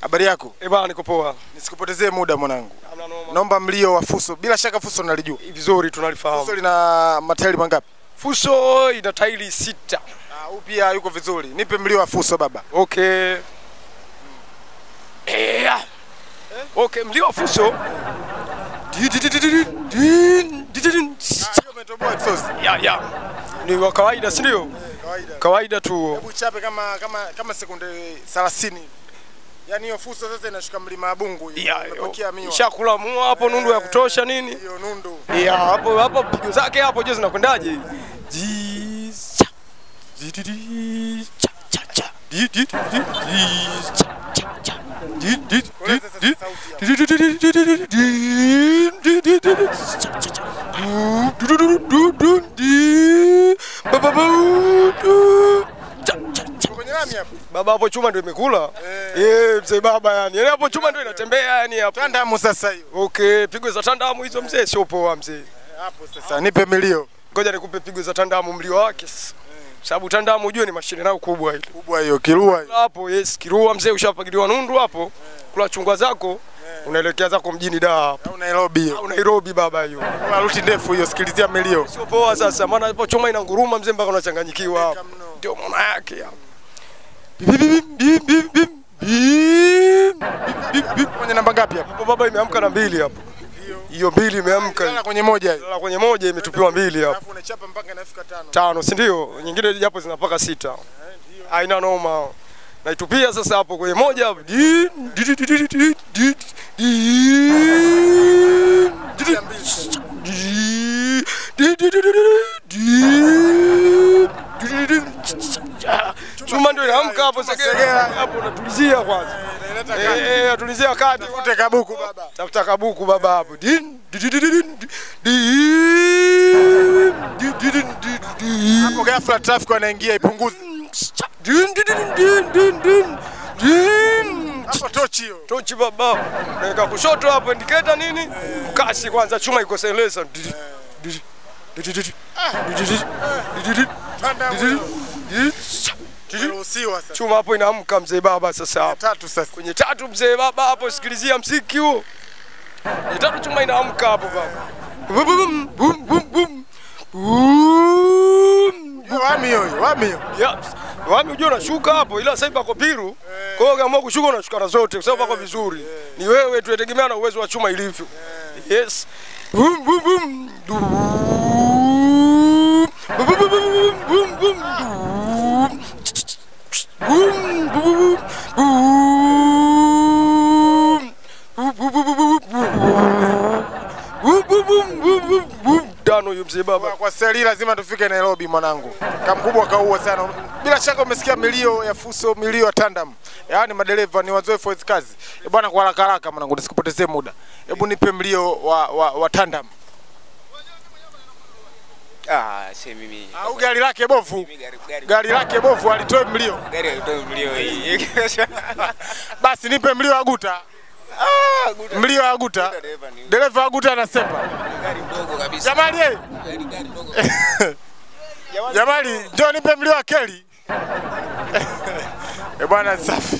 Habari yako? Eh bana, niko poa. Nisikupotezee muda mwanangu. Hamna noma. Naomba mlio wa Fuso. Bila shaka Fuso nalijua. Vizuri Fuso tunalifahamu. lina matairi mangapi? Fuso ina tairi sita. Ah, huyu pia yuko vizuri. Nipe mlio wa Fuso baba. Okay. Eh. Okay, mlio wa Fuso. Di- di- di- di- di- di- di- di- di- di- Hiyo umetoboa exhaust. Ya ya. Ni wa kawaida, si ndio? Kawaida. Kawaida tu. Hebu chape kama kama kama sekunde 30. Yaani hiyo Fuso sasa inashuka mlima wa Bungu. hiyo. Ya, Imepakia miwa. Shakula mua hapo nundu ya kutosha nini? Hiyo nundu. Ya hapo hapo pigo zake hapo je zinakwendaje? Ji cha. Ji di di cha cha cha. Di di di di di cha cha cha. Di di di Koleza sasa di sauti hapo. di di di di di di di di di di di cha cha cha. Du du du du du di. Ba ba ba du. Cha cha cha. Kwenye lami hapo. Baba hapo chuma ndio imekula. Eh, mzee baba yani. Yaani hapo chuma ndio inatembea yani hapo. Tandamu sasa hiyo. Okay, pigo za tandamu hizo mzee sio poa mzee. Hapo sasa nipe milio. Ngoja nikupe pigo za tandamu mlio wake sasa. Sababu tandamu ujue ni mashine nao kubwa ile. Kubwa hiyo kilua hiyo. Hapo yes, kirua mzee ushapagiliwa nundu hapo. Kula chungwa zako unaelekea zako mjini Dar hapo. Au Nairobi hiyo. Au Nairobi baba hiyo. Kwa ruti ndefu hiyo sikilizia milio. Sio poa sasa maana hapo chuma ina nguruma mzee mpaka unachanganyikiwa hapo. mno. Ndio maana yake hapo. Bim, bim, bim, bim, bim, bim, bim, bim. Kwenye namba ngapi hapo? Hapo baba imeamka na mbili hapo. Hiyo mbili imeamka. Lala kwenye moja hiyo. Lala kwenye moja imetupiwa mbili hapo. Alafu unachapa mpaka inafika tano. tano si ndio? Nyingine japo zinapaka sita. Haina noma. Naitupia sasa hapo kwenye moja hapo. Di- di- di- di- di- di- di- di- di- di- di- di- di- di- di- di- di- di- di- Chuma ndio inaamka hapo segera hapo unatulizia kwanza. Inaleta Eh, eh, atulizia kati. Tafute kabuku baba. Tafuta kabuku baba hapo. Din di di di di di di di di di di di Hapo ghafla traffic wanaingia ipunguze. din di di din din din din Hapo tochi hiyo. tochi baba naweka kushoto hapo indicator nini kasi kwanza chuma iko selesa Di- di- di- di- di- di- di- di- di- di- di- di- Tandamu di- di- hiyo. di- di- di- Ruhusiwa sasa. chuma hapo inaamka mzee baba sasa hapo Tatu sasa. kwenye tatu mzee baba hapo sikilizia mziki huo kwenye tatu chuma inaamka hapo baba Bum, bum, bum, bum, bum. Bum. Hiyo Wami hiyo, hiyo, wami hiyo. Ya, wami ujua unashuka hapo ila sasa pako piru kwa hiyo ukiamua kushuka unashuka na zote kwa sababu pako vizuri ni wewe tu yategemea na uwezo wa chuma ilivyo yes Bum, bum, bum. Dum. Bum, bum, bum, bum, bum, bum. Dum. Bum, bum, bum, bum. Bum, bum, bum, bum, bum. Bum, bum, bum, bum, bum, bum. Tano huyo mzee baba Kwa seli lazima tufike Nairobi mwanangu. Kamkubwa kaua sana. Bila shaka umesikia milio ya Fuso, milio ya Tandam. Yaani madereva ni wazoefu wa hizi kazi. Eh bwana, kwa haraka haraka mwanangu, nisikupotezee muda. Hebu nipe mlio wa, wa, wa Tandam. Ah, si mimi. Au gari lake bovu. Mimi gari gari Gari lake bovu alitoe mlio. gari haitoi mlio hii. Basi nipe mlio wa guta. Ah, guta. Mlio wa guta. Dereva ni Dereva wa guta anasepa. gari ndogo kabisa. Jamali, eh. Gari gari ndogo. Jamali, njoo nipe mlio wa Keli. Eh bwana, safi.